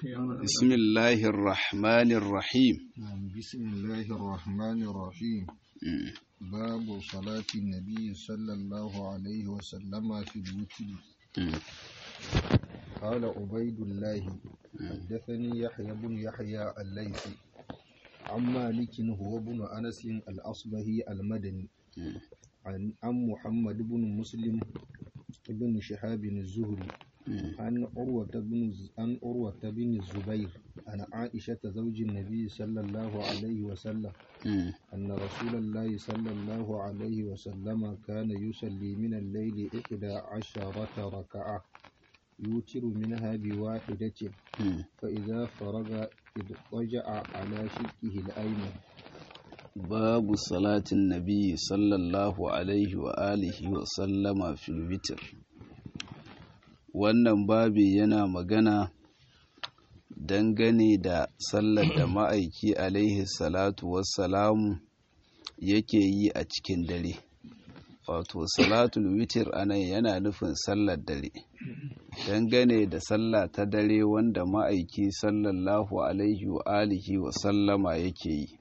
بسم الله الرحمن الرحيم بسم الله الرحمن الرحيم باب صلاة النبي صلى الله عليه وسلم في الوتر قال عبيد الله حدثني يحيى بن يحيى الليثي عن مالك هو بن أنس الأصبهي المدني عن عن محمد بن مسلم بن شهاب الزهري عن عروة بن عن عروة بن الزبير عن عائشة زوج النبي صلى الله عليه وسلم أن رسول الله صلى الله عليه وسلم كان يصلي من الليل إحدى عشرة ركعة يوتر منها بواحدة فإذا فرغ اضطجع على شقه الأيمن باب صلاة النبي صلى الله عليه وآله وسلم في الوتر wannan babi yana magana dangane da sallar da ma'aiki alaihi salatu wassalamu yake yi a cikin dare wato salatul witir anan yana nufin sallar dare dangane da sallah ta dare wanda ma'aiki sallallahu alaihi wa alihi wa sallama yake yi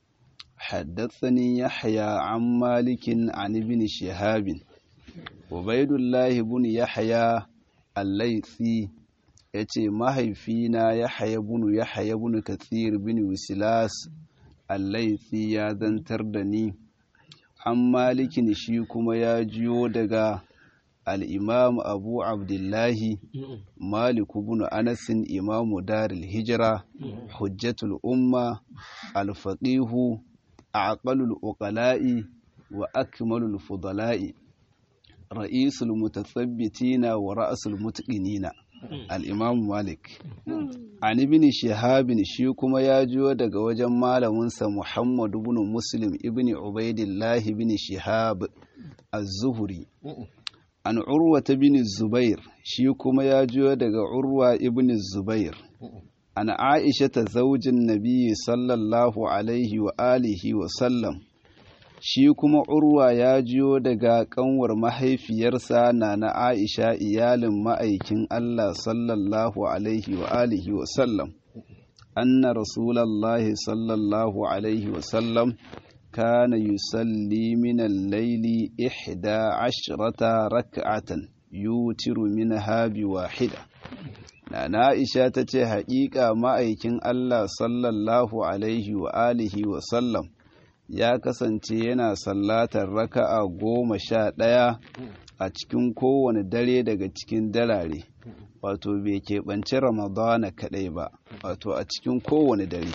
حدثني يحيى عن مالك عن ابن شهاب عبيد الله بن يحيى الليثي yace mahaifina yahaya bunu yahaya bunu kathir bin wisilas allaithi ya zantar da ni an malikin shi kuma ya jiyo daga al'imam abu abdullahi maliku bunu anasin imamu daril hijira hujjatul umma alfaqihu aqalul uqala'i wa akmalul fudala'i ra'isul mutathabbitina wa ra'sul mutqinina al-imam malik an ibn shihab shi kuma ya jiyo daga wajen malaminsa muhammad ibn muslim ibn ubaidillah ibn shihab az-zuhri an urwa bin zubair shi kuma ya jiyo daga urwa ibn zubair an aisha ta zaujin nabi sallallahu alaihi wa alihi wa sallam shi kuma urwa ya jiyo daga kanwar mahaifiyarsa na na aisha iyalin ma'aikin allah sallallahu alaihi wa alihi wa sallam anna rasulallahi sallallahu alaihi wa sallam kana yusalli min al-laili ihda ashrata rak'atan yutiru minha bi wahida na Aisha ta ce haƙiƙa ma'aikin Allah sallallahu alaihi wa alihi wa sallam ya kasance yana sallatar raka'a goma sha ɗaya a cikin kowane dare daga cikin dalare wato bai keɓance ramadana kaɗai ba wato a cikin kowane dare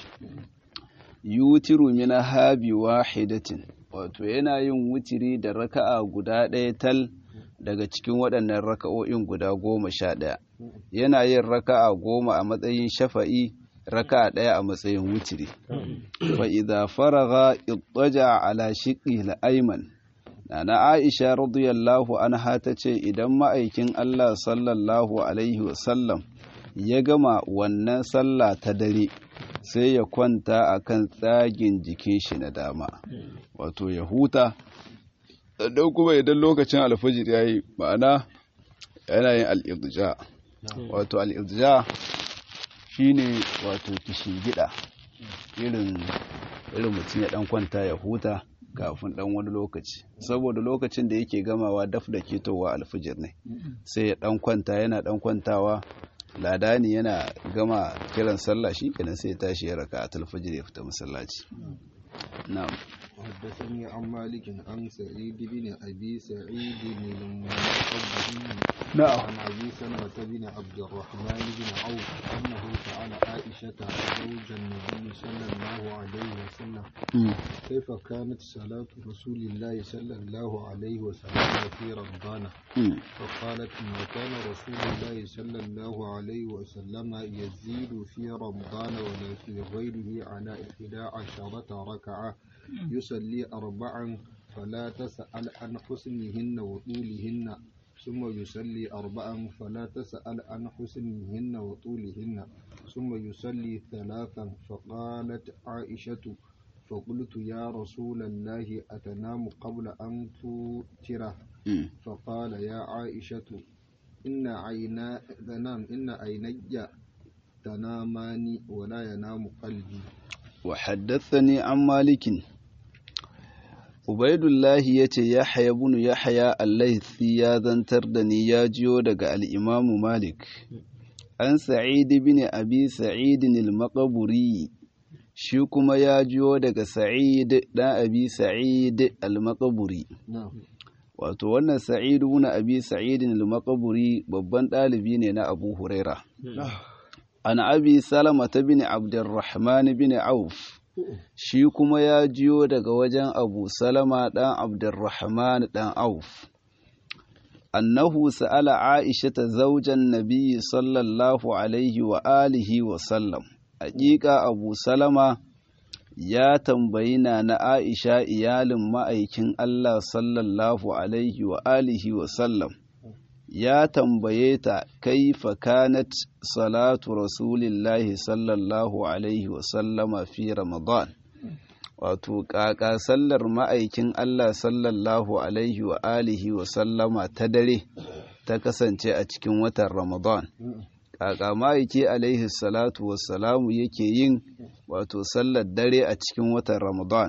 yutiru mina habi wahidatin wato yana yin wutiri da raka'a guda ɗaya tal daga cikin waɗannan raka'o'in guda goma sha ɗaya yana yin raka'a goma a matsayin shafa'i raka'a ɗaya a matsayin wutiri fa idza faragha ittaja ala shiqqi al-ayman nana Aisha radiyallahu anha tace idan ma'aikin Allah sallallahu alaihi wasallam ya gama wannan sallah ta dare sai ya kwanta akan tsagin jikin shi na dama wato ya huta don kuma idan lokacin alfajir ya yi ma'ana yana yin al'irja wato al'irja shi ne wato gida irin irin mutum ya dan kwanta ya huta kafin dan wani lokaci saboda lokacin da yake gamawa daf da ketowa alfajir ne sai ya dan kwanta yana dan kwantawa ladani yana gama kiran sallah shi kenan sai ya tashi ya raka a talfajir ya fita masallaci na'am حدثني عن مالك عن سعيد بن أبي سعيد المقبري نعم عن أبي سلمة بن عبد الرحمن بن عوف أنه سأل عائشة زوج النبي صلى الله عليه وسلم كيف كانت صلاة رسول الله صلى الله عليه وسلم في رمضان فقالت ما كان رسول الله صلى الله عليه وسلم يزيد في رمضان ولا في غيره على إحدى عشرة ركعة يصلي أربعا فلا تسأل عن حسنهن وطولهن ثم يصلي أربعا فلا تسأل عن حسنهن وطولهن ثم يصلي ثلاثا فقالت عائشة فقلت يا رسول الله أتنام قبل أن توتر فقال يا عائشة إن عينا نعم إن عيني تنامان ولا ينام قلبي وحدثني عن مالك Ubaidullahi ya ce Yahya bin Yahya Allaisi ya zantar da ni ya jiyo daga al'imamu Malik, an Sa'id bin Abi Sa'id al-Maqburi shi kuma ya jiyo daga Sa'id ɗan Abi Sa'id al-Maqburi. Wato wannan Sa'id bin Abi Sa'id al-Maqburi babban ɗalibi ne na Abu Huraira. An Abi Salama ta bin Abdurrahman bin Auf. shi kuma ya jiyo daga wajen abu salama ɗan abdurrahman ɗan auf annahu sa'ala aisha ta zaujan nabiyyi sallallahu alaihi wa alihi wa sallam haƙiƙa abu salama ya tambayi na na aisha iyalin ma'aikin allah sallallahu alaihi wa alihi wa sallam ya tambaye ta kaifa kanat salatu rasulillahi sallallahu alaihi wasallama fi ramadan wato kaka sallar ma'aikin Allah sallallahu alaihi wa alihi wasallama ta dare ta kasance a cikin watan ramadan kaka ma'aiki alaihi salatu wassalamu yake yin wato sallar dare a cikin watan ramadan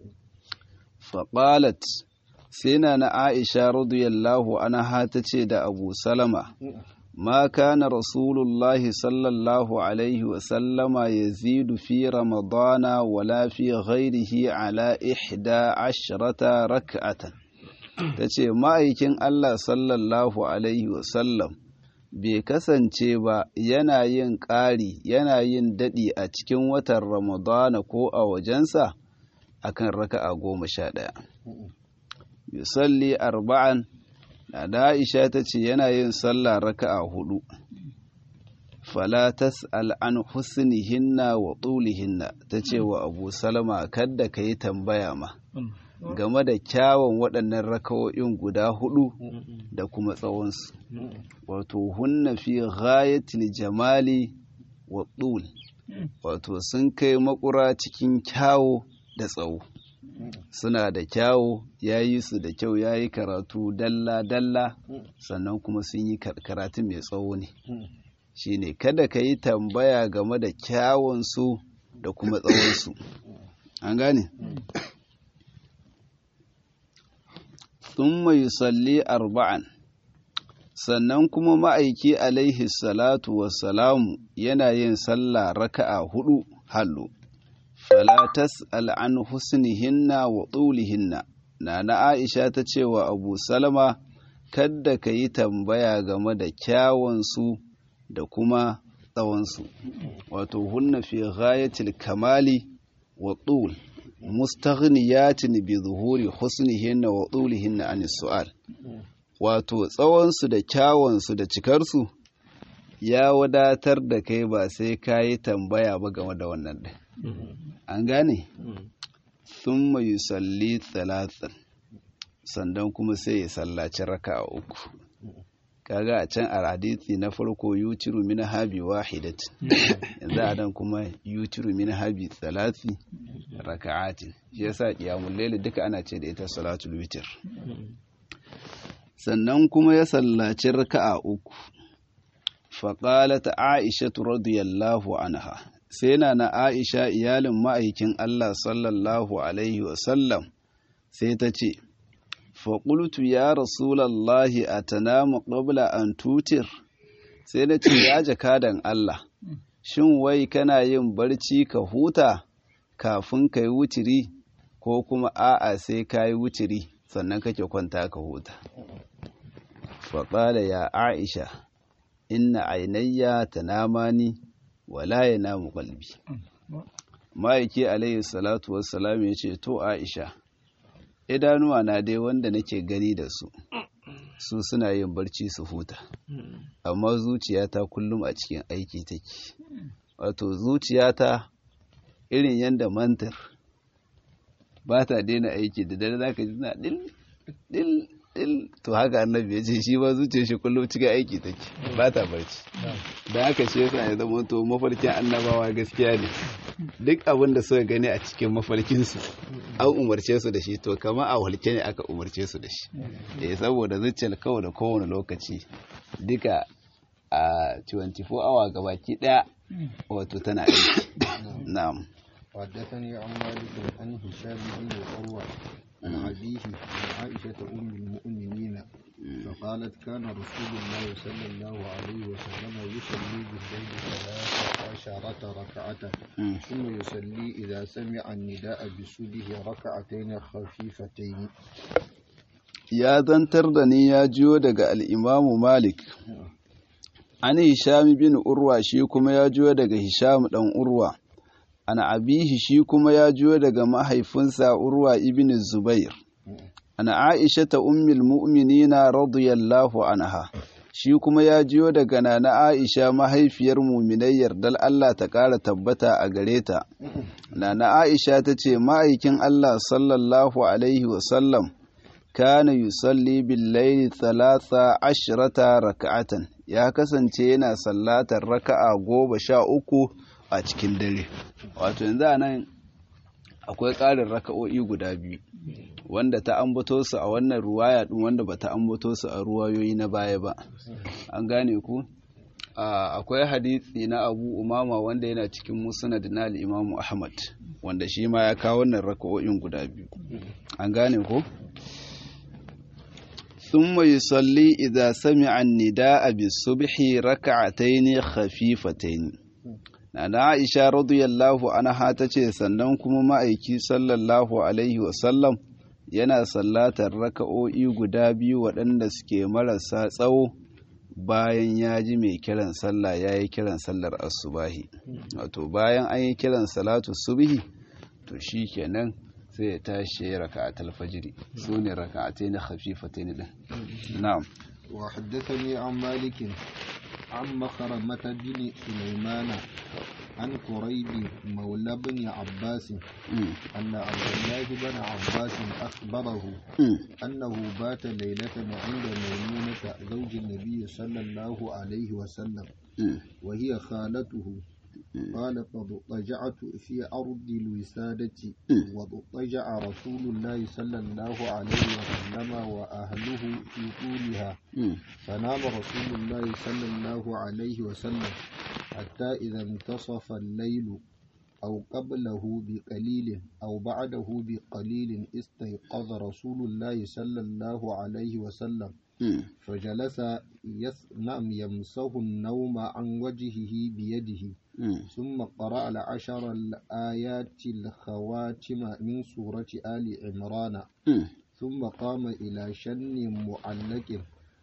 faƙalat sai na na aisha radiyallahu anha ta ce da abu salama ma kana rasulullahi sallallahu alaihi wasallama ya zidu fi ramadana wala fi ghairihi ala ihda ashrata rak'atan ta ce ma'aikin allah sallallahu alaihi wasallam bai kasance ba yana yin ƙari yana yin daɗi a cikin watan ramadana ko a wajensa akan raka'a goma sha ɗaya yusalli arba'an na da Aisha ta ce yana yin sallah raka'a hudu fala tas'al an husnihinna wa tulihinna ta ce wa Abu Salama kadda ka yi tambaya ma game da kyawun waɗannan raka'o'in guda hudu da kuma tsawonsu wato hunna fi ghayatil jamali wa tul wato sun kai makura cikin kyawo da tsawo suna da kyawu ya yi su da kyau ya yi karatu dalla-dalla sannan kuma sun yi karatu mai tsawo ne shi ne kada ka yi tambaya game da kyawunsu da kuma tsawonsu an gane sun mai salli arba'an sannan kuma ma'aiki alaihi salatu wassalamu yana yin sallah raka'a hudu hallo fala tas'al an husnihinna wa tulihinna nana Aisha ta ce wa Abu Salama kadda ka yi tambaya game da kyawunsu da kuma tsawonsu wato hunna fi ghayatil kamali wa tul mustaghniyatin bi zuhuri husnihinna wa tulihinna an su'al wato tsawonsu da kyawunsu da cikarsu ya wadatar da kai ba sai ka yi tambaya ba game da wannan ɗin an gane sun mai salli talatan sannan kuma sai ya sallaci raka uku kaga a can a hadisi na farko yutiru min habi wahidat yanzu a nan kuma yutiru min habi talati raka'atin shi yasa qiyamul layl duka ana ce da ita salatul witr sannan kuma ya sallaci raka'a uku faqalat aisha radiyallahu anha sai na na aisha iyalin ma'aikin Allah sallallahu Alaihi wasallam sai ta ce, faƙultu ya rasulallahi a tanamu ƙabla an tutir sai na ce ya jakadan Allah, shin wai kana yin barci ka huta kafin ka yi wutiri ko kuma a'a sai ka yi wutiri sannan kake kwanta ka huta. faƙala ya aisha inna ainayya tanamani wala ya namu kalbi ma'aiki alayhi salatu wassalam ya ce to aisha idanuwa na dai wanda nake gani da su su suna yin barci su huta amma zuciyata kullum a cikin aiki take wato zuciyata irin yadda mantar ba ta daina aiki da dare za ka ji na dil dil dil to haka annabi ya ce shi ba zuciyar shi kullum cikin aiki take ba ta barci da haka shi yasa ya zama to mafarkin annabawa gaskiya ne duk abin da suka gani a cikin mafarkinsu an umarce su da shi to kama a walke ne aka umarce su da shi eh saboda zuciyar kawai da kowane lokaci duka a 24 awa gabaki daya wato tana aiki na'am حدثني عن مالك عن هشام بن عروة عن أبيه عن عائشة أم المؤمنين فقالت كان رسول الله صلى الله عليه وسلم يصلي بالليل ثلاث عشرة ركعة ثم يصلي إذا سمع النداء بسوده ركعتين خفيفتين ya zantar da ni ya jiyo daga al'imamu Malik, an Hisham bin Urwa shi kuma ya jiyo daga Hisham ɗan Urwa, ana abihi shi kuma ya jiyo daga mahaifinsa Urwa ibn Zubair, ana Aisha ta ummil mu'minina radiyallahu anha. Shi kuma ya jiyo daga nana Aisha mahaifiyar muminai yardal Allah ta ƙara tabbata a gare ta. Nana Aisha ta ce, Ma'aikin Allah sallallahu Alaihi wasallam, kana yusalli billaili talata ashirata raka'atan ya kasance yana sallatar raka'a goma sha uku a cikin dare wato yanzu nan akwai ƙarin raka'o'i guda biyu wanda ta ambato su a wannan ruwaya din wanda ba ta ambato su a ruwayoyi na baya ba an gane ku akwai hadisi na abu umama wanda yana cikin musnad na al-imamu ahmad wanda shi ma ya kawo wannan raka'o'in guda biyu an gane ku ثم يصلي إذا سمع النداء بالصبح ركعتين خفيفتين Nana Aisha radiyallahu anha ta ce sannan kuma ma'aiki sallallahu alaihi wasallam yana sallatar raka'o'i guda biyu waɗanda suke marasa tsawo bayan ya ji mai kiran sallah ya yi kiran sallar asubahi wato bayan an yi kiran salatu subhi to shi kenan sai ya tashi ya raka a talfajiri su ne raka a taini hafifatai ne ɗin na'am wa haddathani an malikin an makaramata bin sulaimana an kuraibi maula bin abbas anna abdullahi bin abbas akhbarahu annahu bata laylatan inda maimunata zawjin nabiy sallallahu alaihi wa sallam wa hiya khalatuhu قال فاضطجعت في أرض الوسادة واضطجع رسول الله صلى الله عليه وسلم وأهله في طولها فنام رسول الله صلى الله عليه وسلم حتى إذا انتصف الليل أو قبله بقليل أو بعده بقليل استيقظ رسول الله صلى الله عليه وسلم فجلس نعم يمسه النوم عن وجهه بيده ثم قرأ العشر الآيات الخواتم من سورة آل عمران ثم قام إلى شن معلق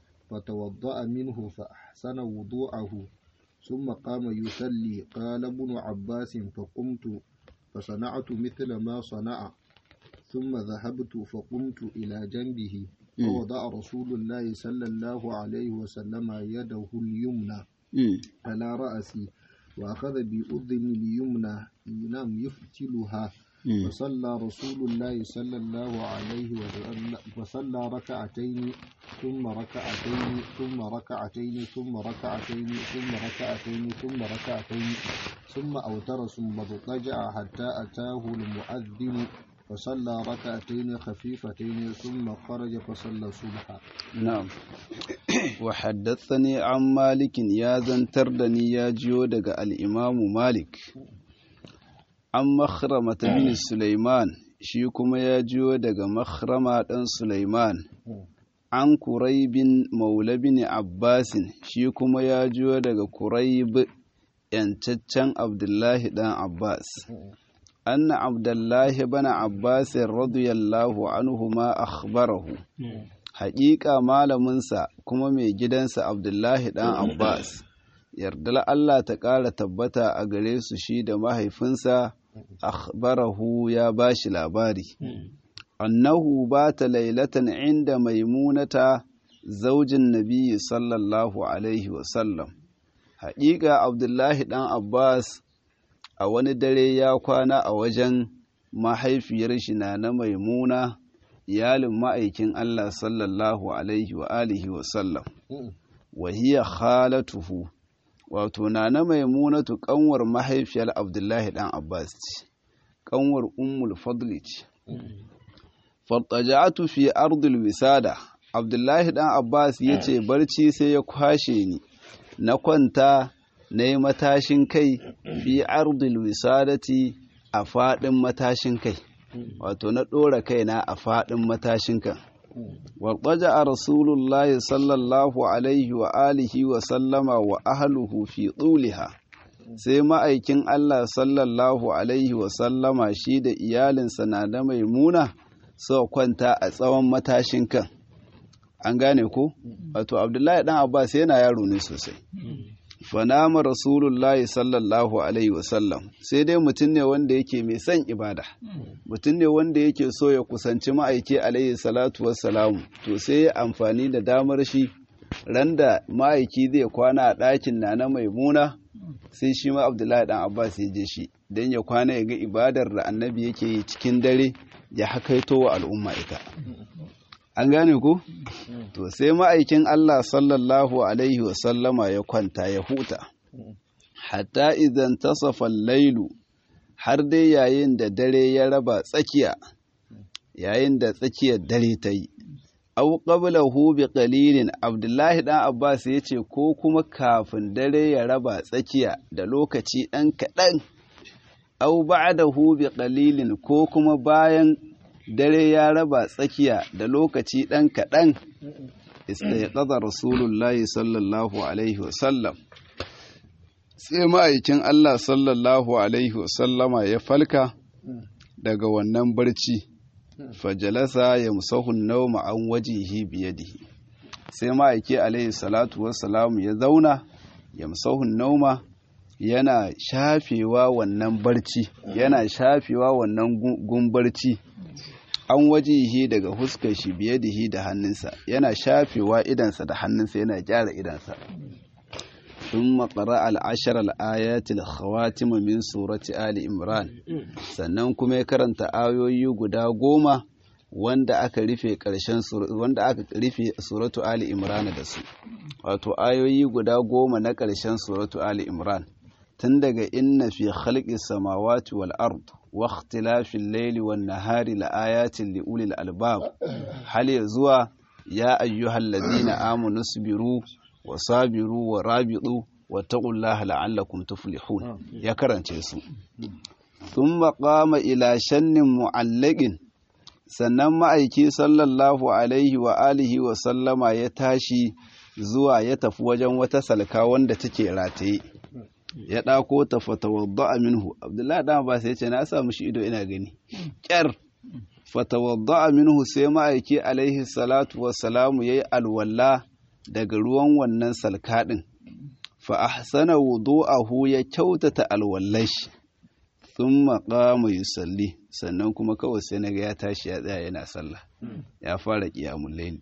فتوضأ منه فأحسن وضوءه ثم قام يصلي قال ابن عباس فقمت فصنعت مثل ما صنع ثم ذهبت فقمت إلى جنبه فوضع رسول الله صلى الله عليه وسلم يده اليمنى على رأسي وأخذ بأذن اليمنى نعم يفتلها فصلى رسول الله صلى الله عليه وسلم فصلى ركعتين ثم ركعتين ثم ركعتين ثم ركعتين ثم ركعتين ثم ركعتين ثم أوتر ثم اضطجع حتى أتاه المؤذن فصلى ركعتين خفيفتين ثم خرج فصلى الصبح نعم وحدثني عن مالك يا زنتردني يا جيو دغ الإمام مالك عن مخرمة بن سليمان shi kuma ya jiyo daga makhrama ɗan Sulaiman an kuraibin maula bin Abbasin shi kuma ya jiyo daga kuraib yancaccen Abdullahi ɗan Abbas أن عبد الله بن عباس رضي الله عنهما أخبره حقيقة malaminsa kuma mai gidansa Abdullahi ɗan Abbas yardar Allah ta ƙara tabbata a gare su shi da mahaifinsa akhbarahu ya bashi labari annahu bata lailatan inda maimunata zaujin nabiyyi sallallahu alaihi wasallam haƙiƙa Abdullahi ɗan Abbas a wani dare ya kwana a wajen mahaifiyar shi na na maimuna iyalin ma'aikin Allah sallallahu alaihi wa alihi wa sallam wa hiya khalatuhu wato na na maimunatu kanwar mahaifiyar Abdullahi dan Abbas ce kanwar ummul fadli ce fattaja'atu fi ardil wisada Abdullahi dan Abbas yace barci sai ya kwashe ni na kwanta na yi matashin kai fi ardil wisadati a faɗin matashin kai wato na ɗora kaina a faɗin matashin kan warɓaja a rasulullahi sallallahu alaihi wa alihi wa sallama wa ahluhu fi tsuliha sai ma'aikin Allah sallallahu alaihi wa sallama shi da iyalinsa na da maimuna suka kwanta a tsawon matashin kan an gane ko wato abdullahi dan abbas yana yaro ne sosai fanama rasulullahi sallallahu alaihi wasallam sai dai mutum ne wanda yake mai son ibada mutum ne wanda yake so ya kusanci ma'aiki alaihi salatu wassalamu to sai ya amfani da damar shi randa ma'aiki zai kwana a ɗakin na na maimuna sai shi ma abdullahi dan abbas ya je shi don ya kwana ya ga ibadar da annabi yake yi cikin dare ya hakaito wa al'umma ita an gane ku to sai ma'aikin Allah sallallahu alaihi wasallama ya kwanta ya huta hatta idan tasafa lailu har dai yayin da dare ya raba tsakiya yayin da tsakiyar dare ta yi au qablahu bi qalilin abdullahi dan abbas yace ko kuma kafin dare ya raba tsakiya da lokaci dan kadan au ba'dahu bi qalilin ko kuma bayan dare ya raba tsakiya da lokaci ɗan kaɗan istaiqadha rasulullahi sallallahu alaihi wasallam sai ma'aikin Allah sallallahu alaihi wasallama ya falka daga wannan barci fajalasa ya musahun nauma an wajihi biyadihi sai ma'aiki alaihi salatu wassalamu ya zauna ya musahun nauma yana shafewa wannan barci yana shafewa wannan gumbarci an wajihi daga huskar shi biye da hi da hannunsa yana shafewa idansa da hannunsa yana gyara idansa sun makara al'ashar al'ayatul khawatima min surati ali imran sannan kuma ya karanta ayoyi guda goma wanda aka rufe ƙarshen wanda aka rufe suratu ali imran da su wato ayoyi guda goma na ƙarshen suratu ali imran tun daga inna fi khalqis samawati wal ard wa ikhtilafil layli wan nahari la ayatin li ulil albab hal zuwa ya ayyuhal ladina amanu sabiru wa sabiru wa rabitu wa taqullaha la'allakum tuflihun ya karance su thumma qama ila shannin mu'allaqin sannan ma'aiki sallallahu alaihi wa alihi wa sallama ya tashi zuwa ya tafi wajen wata salka wanda take rataye ya ɗako ta fatawadda minhu abdullahi dan ba sai ce na sa mushi ido ina gani ƙyar fatawadda minhu sai ma'aiki alaihi salatu wassalamu yayi alwala daga ruwan wannan salka din fa ahsana wudu'ahu ya kyautata alwallashi thumma qama yusalli sannan kuma kawai sai naga ya tashi ya tsaya yana sallah ya fara qiyamul layl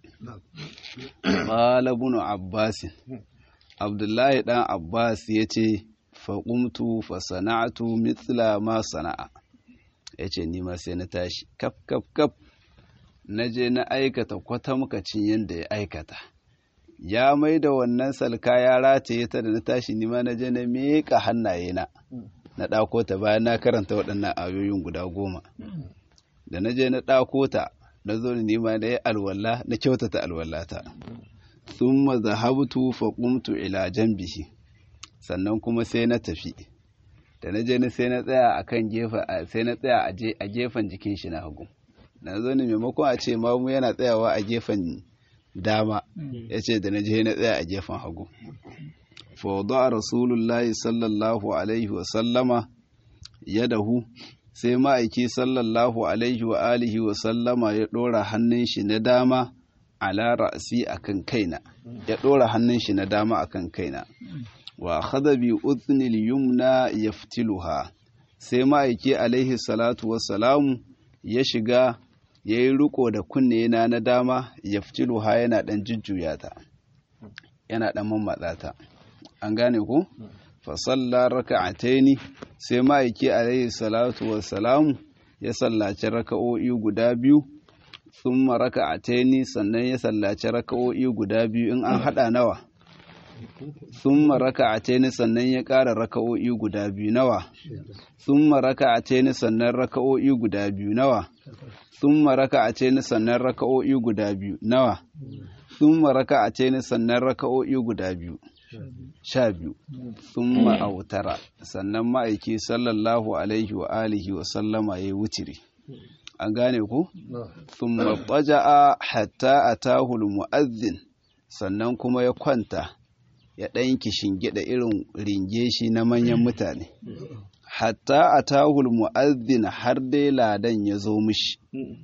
qala ibn abbas abdullahi dan abbas yace faƙumtu fasana'atu mithla ma sana'a ya ce nima sai na tashi kaf kaf kaf na je na aikata kwatamkacin yadda ya aikata ya mai da wannan salka ya rataye ta da na tashi nima na je na miƙa hannaye na na ɗako ta bayan na karanta waɗannan ayoyin guda goma da na je na ɗako ta na zo ni nima na yi alwala na kyautata alwallata thumma zahabtu faqumtu ila janbihi sannan kuma sai na tafi da na je sai na tsaya a kan gefe sai na tsaya a gefen jikin shi na hagu na zo ne maimakon a ce mamu yana tsayawa a gefen dama ya ce da na je na tsaya a gefen hagu fawadu a rasulullahi sallallahu alaihi wa sallama ya dahu sai ma'aiki sallallahu alaihi wa alihi wa sallama ya ɗora hannun shi na dama ala ra'asi akan kaina ya ɗora hannun shi na dama akan kaina wa akhadha bi udhnil yumna yaftiluha sai ma'aiki alaihi salatu wassalamu ya shiga yayi riko da kunne na na dama yaftiluha yana dan jujjuya ta yana dan mammatsa ta an gane ko fa salla raka'ataini sai ma'aiki alaihi salatu wassalamu ya sallaci raka'o'i guda biyu thumma raka'ataini sannan ya sallaci raka'o'i guda biyu in an hada nawa thumma raka'ataini sannan ya ƙara raka'o'i guda biyu nawa thumma raka'ataini sannan raka'o'i guda biyu nawa thumma raka'ataini sannan raka'o'i guda biyu nawa thumma raka'ataini sannan raka'o'i guda biyu sha biyu sun ma'autara sannan ma'aiki sallallahu alaihi wa alihi wa sallama ya yi wutiri an gane ku sun maɓaja'a hatta a tahul mu'azzin sannan kuma ya kwanta ya ɗanki shingida irin ringe shi na manyan mutane hatta a tahul mu'azzin har dai ladan ya zo mishi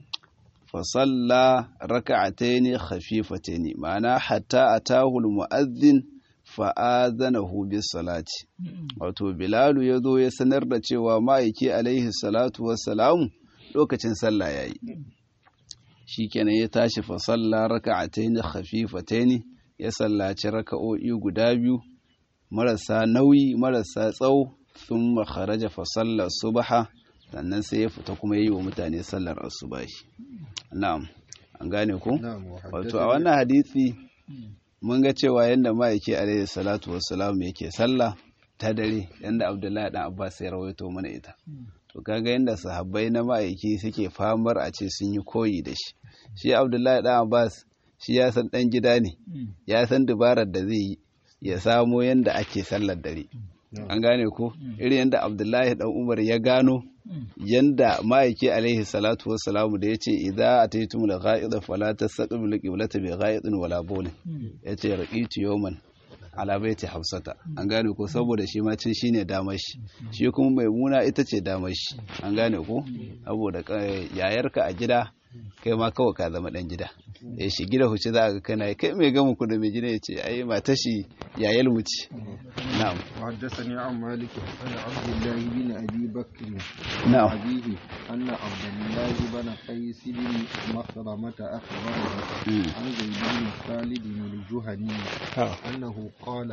fasalla raka'ataini khafifataini ma'ana hatta atahul mu'azzin fa'adhanahu bis salati wato bilalu ya zo ya sanar da cewa ma'aiki alaihi salatu wassalamu lokacin sallah yayi shikenan ya tashi fasalla raka'ataini khafifataini ya sallaci raka'o'i guda biyu marasa nauyi marasa tsawo thumma kharaja fasalla subha sannan sai ya fita kuma yi wa mutane sallar asubahi na'am an gane ku wato a wannan hadisi mun ga cewa yadda ma'aiki alaihi salatu wassalam yake sallah ta dare yadda abdullahi dan abbas ya rawaito mana ita to kaga yadda sahabbai na ma'aiki suke famar a ce sun yi koyi da shi shi abdullahi dan abbas shi ya san dan gida ne ya san dabarar da zai yi ya samo yadda ake sallar dare an gane ko irin yadda abdullahi dan umar ya gano yanda ma'aiki alaihi salatu wassalamu da ya ce idza ataytum la gha'ida fala tastaqbilu qiblata bi gha'idin wala bawlin yace raqitu yawman ala baiti hafsata an gane ko saboda shi ma cin shine damar shi shi kuma maimuna ita ce damar shi an gane ko saboda yayarka a gida kai ma kawai ka zama dan gida ya shi gida huce za ga kana kai mai gama ku da mai gida ya ce ai mata shi yayal mu ce na'am وحدثني عن مالك عن عبد الله بن ابي بكر نعم. أبيه أن عبد الله بن قيس بن مخرمة أخبره مم. عن زيد بن خالد الجهني أنه قال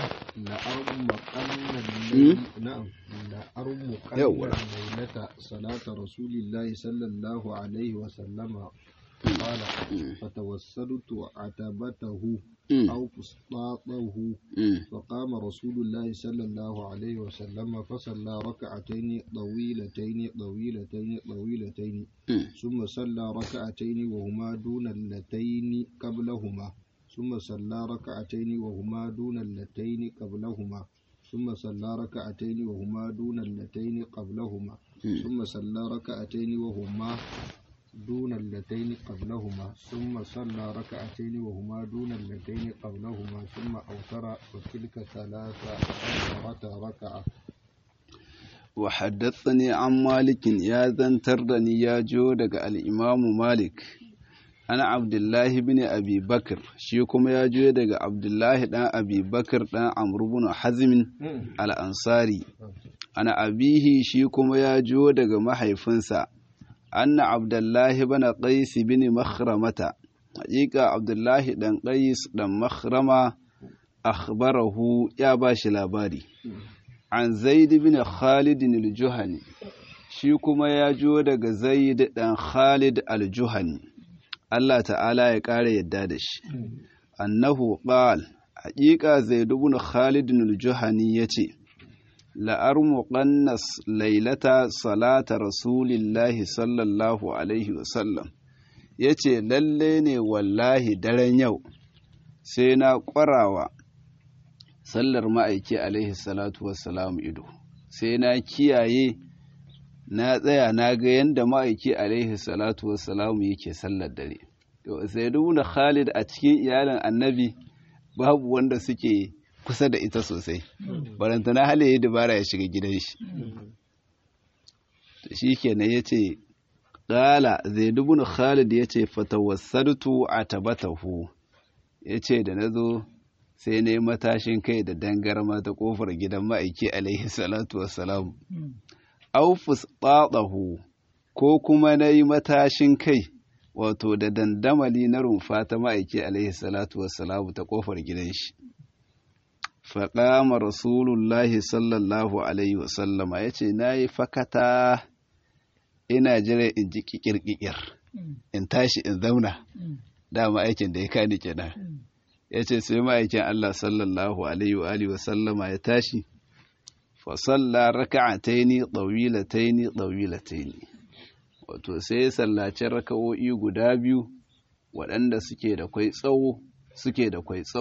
لأرمقن الليل نعم لأرمقن يوه. الليلة صلاة رسول الله صلى الله عليه وسلم قال فتوسلت عتبته مم. أو فسطاطه مم. فقام رسول الله صلى الله عليه وسلم فصلى ركعتين طويلتين طويلتين طويلتين مم. ثم صلى ركعتين وهما دون اللتين قبلهما ثم صلى ركعتين وهما دون اللتين قبلهما ثم صلى ركعتين وهما دون اللتين قبلهما ثم صلى ركعتين وهما دون اللتين قبلهما ثم صلى ركعتين وهما دون اللتين قبلهما ثم أوتر وتلك ثلاثة عشرة ركعة وحدثني عن مالك يا ذنتر دني يا جو daga al-Imam Malik ana Abdullahi bin Abi Bakr shi kuma ya jo daga Abdullahi dan Abi Bakr dan Amr ibn Hazm al-Ansari ana abihi shi kuma ya jo daga mahaifinsa anna Abdullahi bin Qais bin Makhramata haƙiƙa Abdullahi dan Qais dan Makhrama akhbarahu ya bashi labari an zaid bin khalid al-juhani shi kuma ya jo daga zaid dan khalid al-juhani Allah ta'ala ya ƙara yadda da shi annahu qal haƙiƙa zaid bin khalid al-juhani yace la'armuqannas lailata salata rasulillahi sallallahu alaihi wasallam yace lalle ne wallahi daren yau sai na ƙwarawa sallar ma'aiki alaihi salatu wassalamu ido sai na kiyaye na tsaya na ga yadda ma'aiki alaihi salatu wassalamu yake sallar dare to sai da khalid a cikin iyalin annabi babu wanda suke kusa da ita sosai barantana hali ya dabara ya shiga gidan shi to shi kenan ya ce ƙala zai dubun khalid ya ce fatawassartu a tabatahu ya ce da na zo sai na yi matashin kai da dangarma ta kofar gidan ma'aiki alaihi salatu wassalam aufus ɓaɓahu ko kuma na yi matashin kai wato da dandamali na rumfa ta ma'aiki alaihi salatu wassalam ta kofar gidan shi faƙama rasulullahi sallallahu alaihi wasallama ya ce na yi fakata ina jira in ji ƙiƙir in tashi in zauna dama aikin da ya kani kenan ya ce sai ma'aikin Allah sallallahu alaihi wa alihi wasallama ya tashi fa salla raka'ataini tawilataini tawilataini wato sai ya sallaci raka'o'i guda biyu waɗanda suke da kwai tsawo suke da kwai tsawo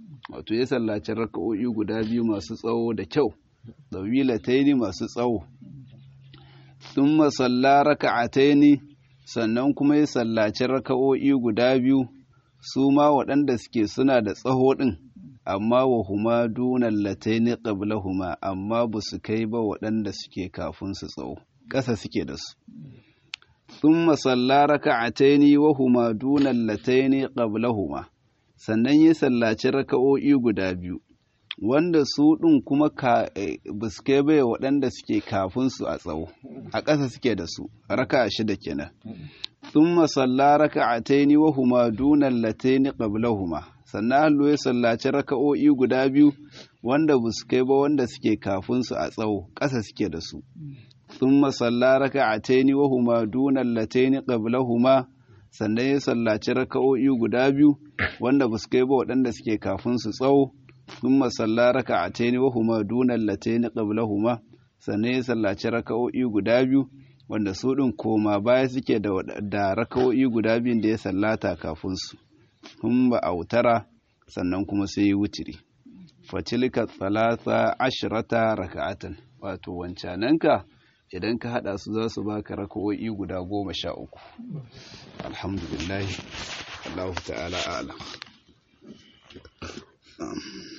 wato ya sallaci raka'o'i guda biyu masu tsawo da kyau dawilataini masu tsawo thumma salla raka'ataini sannan kuma ya sallaci raka'o'i guda biyu su ma waɗanda suke suna da tsaho ɗin amma wa huma dunan lataini qablahuma amma ba su kai ba waɗanda suke kafin su tsawo ƙasa suke da su thumma salla raka'ataini wa huma dunan lataini qablahuma sannan ya sallaci raka'o'i guda biyu wanda su ɗin kuma ba su kai bai waɗanda suke kafin su a tsawo a ƙasa suke da su raka shida kenan thumma salla raka'ataini wa huma dunan lataini qablahuma sannan hallo ya sallaci raka'o'i guda biyu wanda ba su kai ba wanda suke kafin su a tsawo ƙasa suke da su thumma salla raka'ataini wa huma dunan lataini qablahuma sannan ya sallaci raka'o'i guda biyu wanda ba su kai ba waɗanda suke kafin su tsawo thumma salla raka'ataini wa huma dunan lataini qablahuma sannan ya sallaci raka'o'i guda biyu wanda su ɗin koma baya suke da raka'o'i guda biyun da ya sallata kafin su hun ba autara sannan kuma sai yi wutiri fatilka talata ashirata raka'atan wato wancananka idan ka hada su za su baka raka'o'i guda goma sha uku alhamdulillah Allah ta'ala a'lam